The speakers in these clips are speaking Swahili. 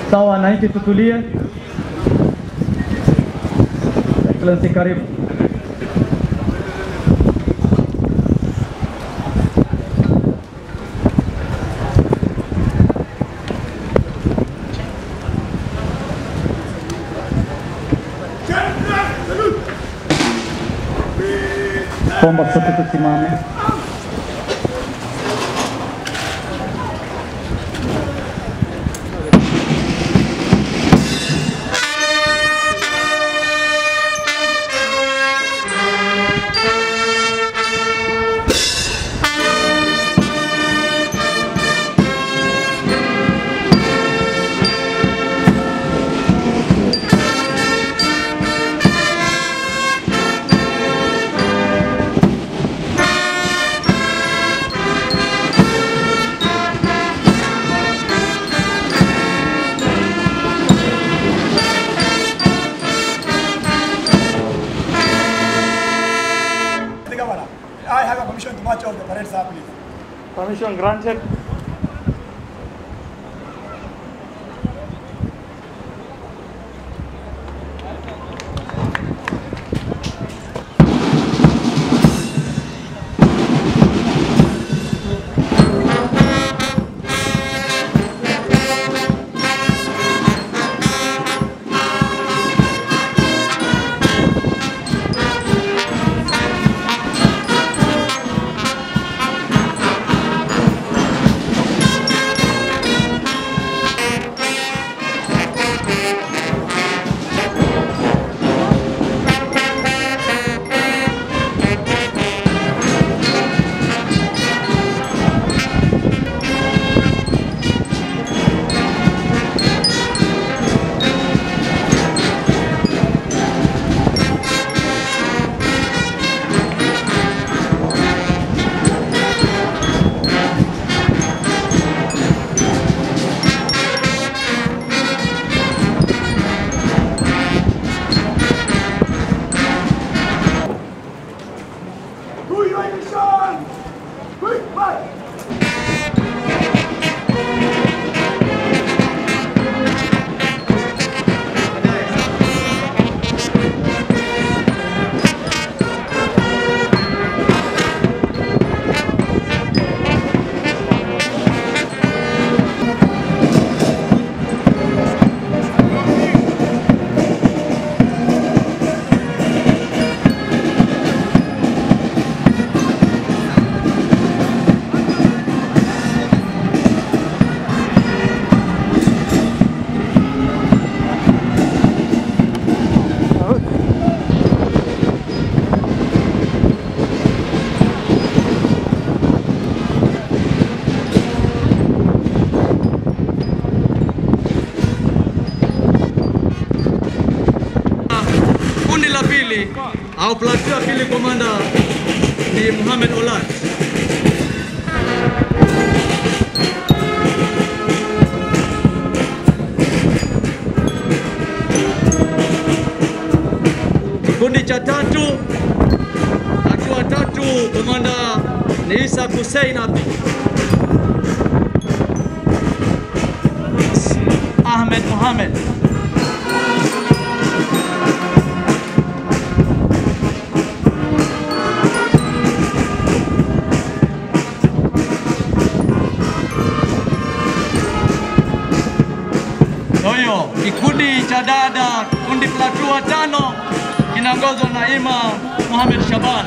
Sawa, wananchi tutulie. Excellency, karibu. Kuomba sote tusimame. The governor, I have a permission to march on the parade, sir, please. Permission granted. To your mission! Quick march! Kundi la pili au platoon ya pili, komanda ni Mohamed Olat. Kikundi cha tatu, hatua tatu, komanda ni Isa Hussein Abdi. Ahmed Mohamed. Kwa hiyo kikundi cha dada, kikundi platua tano kinaongozwa na Ima Mohamed Shaban.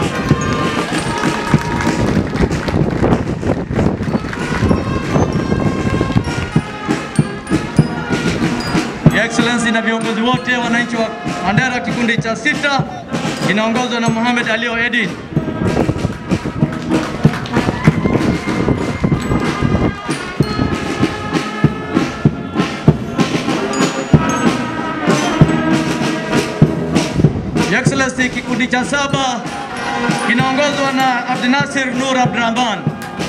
Your Excellency na viongozi wote wananchi wa Mandera, kikundi cha sita kinaongozwa na Mohamed Alio Edin. Your Excellency, kikundi cha saba kinaongozwa na Abdinasir Nur Abdurrahman.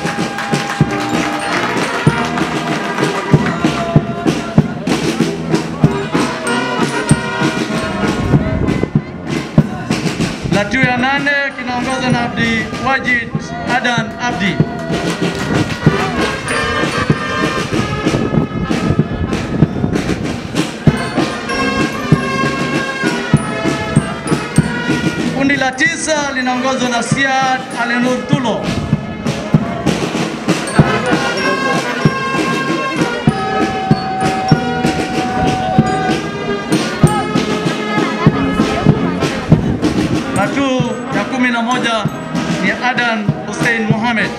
Platoon ya nane kinaongozwa na Abdi Wajid Adan Abdi. tisa linaongozwa na Siad Alenur Tulo. Platu ya kumi na moja ni Adan Hussein Mohamed.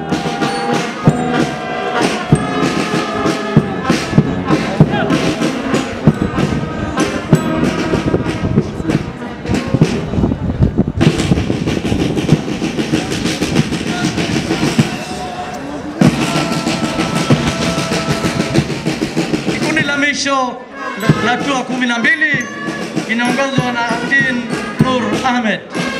Kikundi la misho la hatua kumi na mbili inaongozwa na Abdin Nur Ahmed.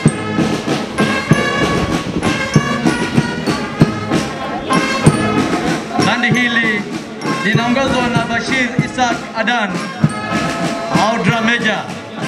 Bandi hili linaongozwa na Bashir Isaac Adan au Drameja.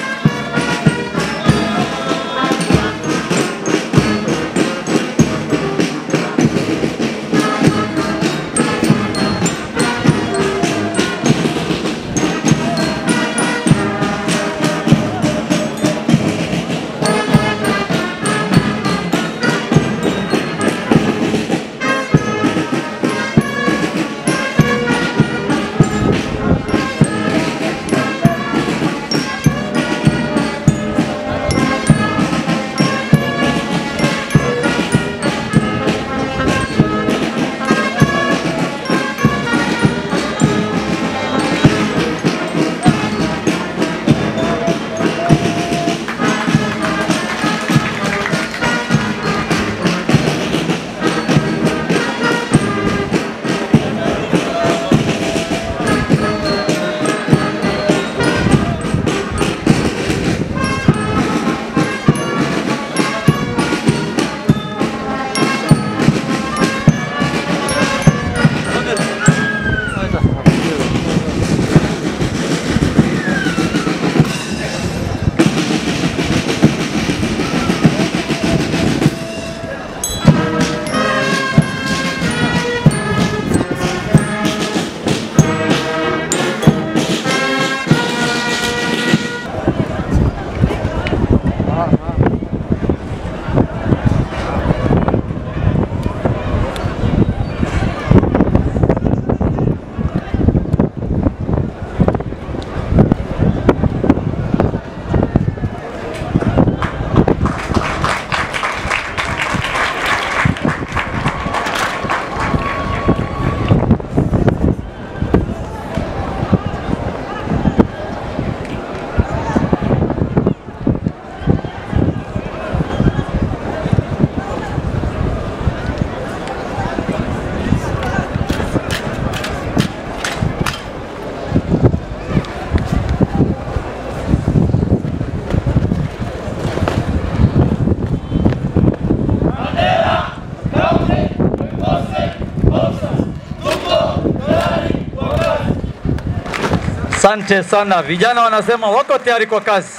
Asante sana. Vijana wanasema wako tayari kwa kazi.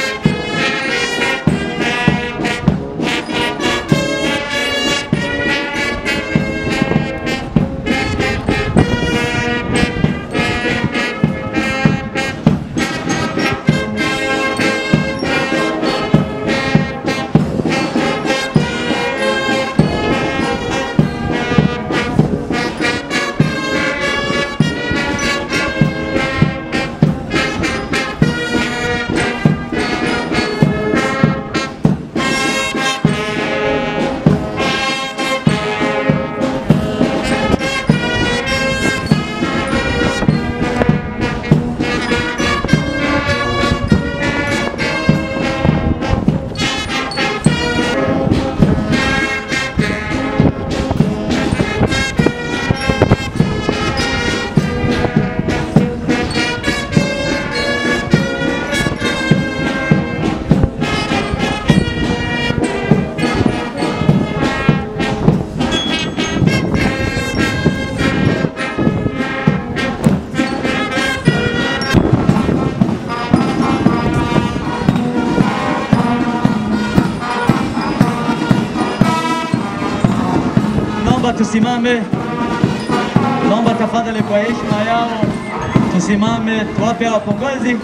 Thank tusimame, naomba tafadhali, kwa heshima yao tusimame, tuwape hawa pongezi.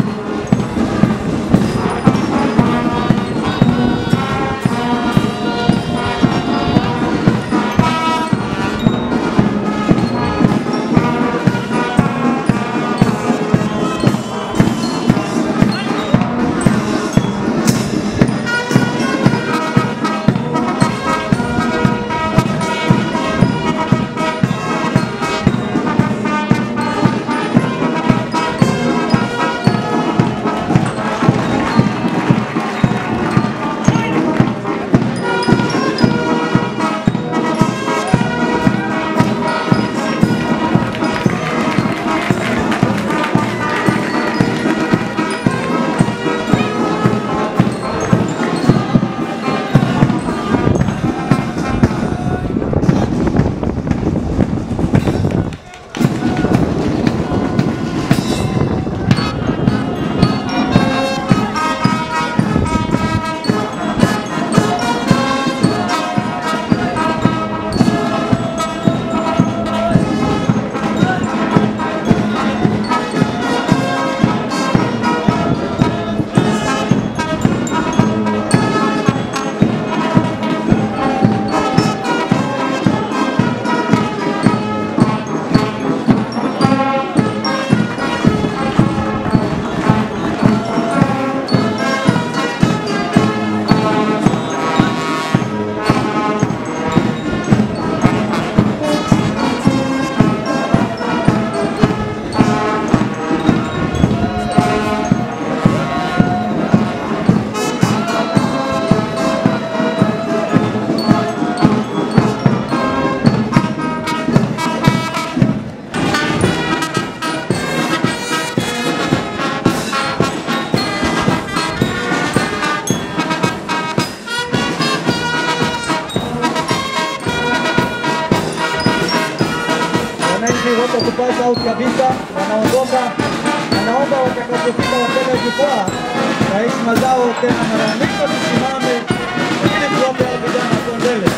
Wananchi wote kupata out kabisa, wanaondoka. Anaomba watakapofika wapenda jukwaa na heshima zao tena, mara ya mwisho tusimame ili tuwape hao vijana kwa mbele.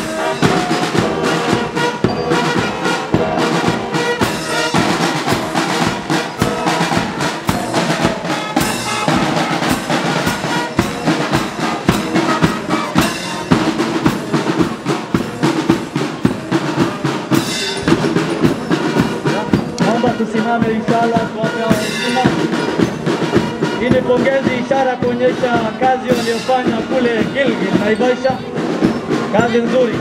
Naomba tusimame inshallah, tuwape hao heshima. Hii ni pongezi, ishara kuonyesha kazi waliofanya kule Gilgil Naivasha, kazi nzuri.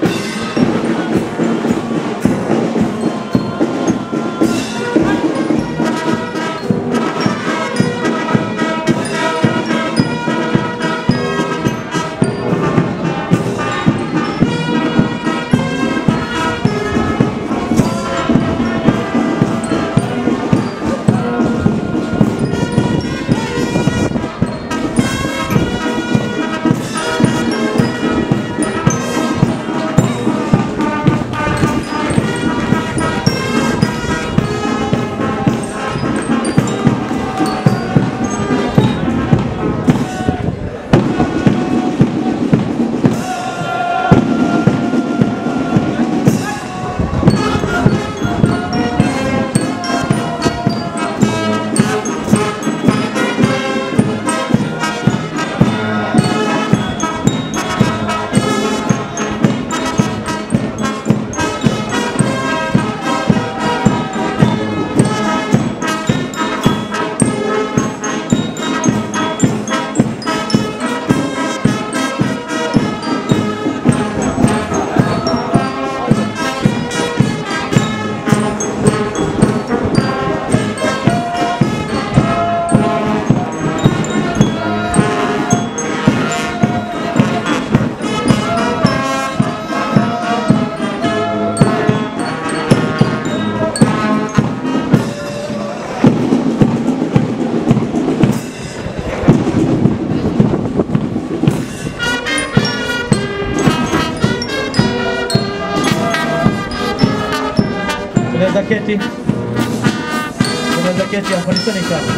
Unaweza keti, unaweza keti hapo, nisoni sana.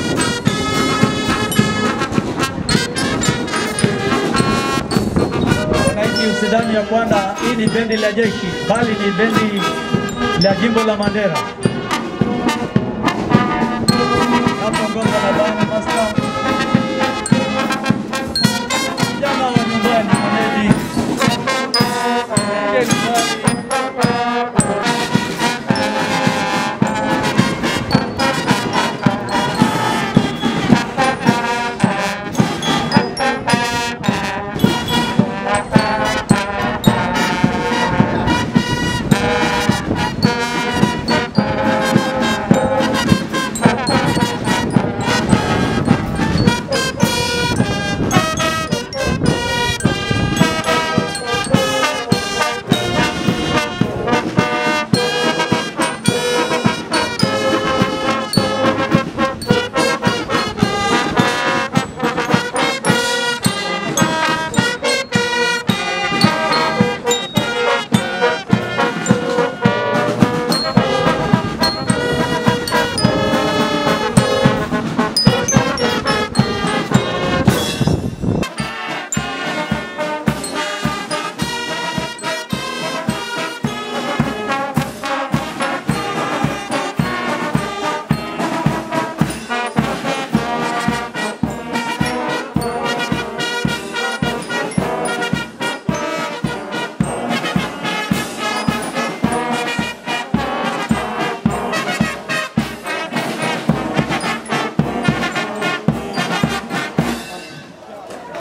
Wananchi msidhani ya kwamba hii ni bendi la jeshi, bali ni bendi la jimbo la Mandera. Hapo Ngonga na Bwana Master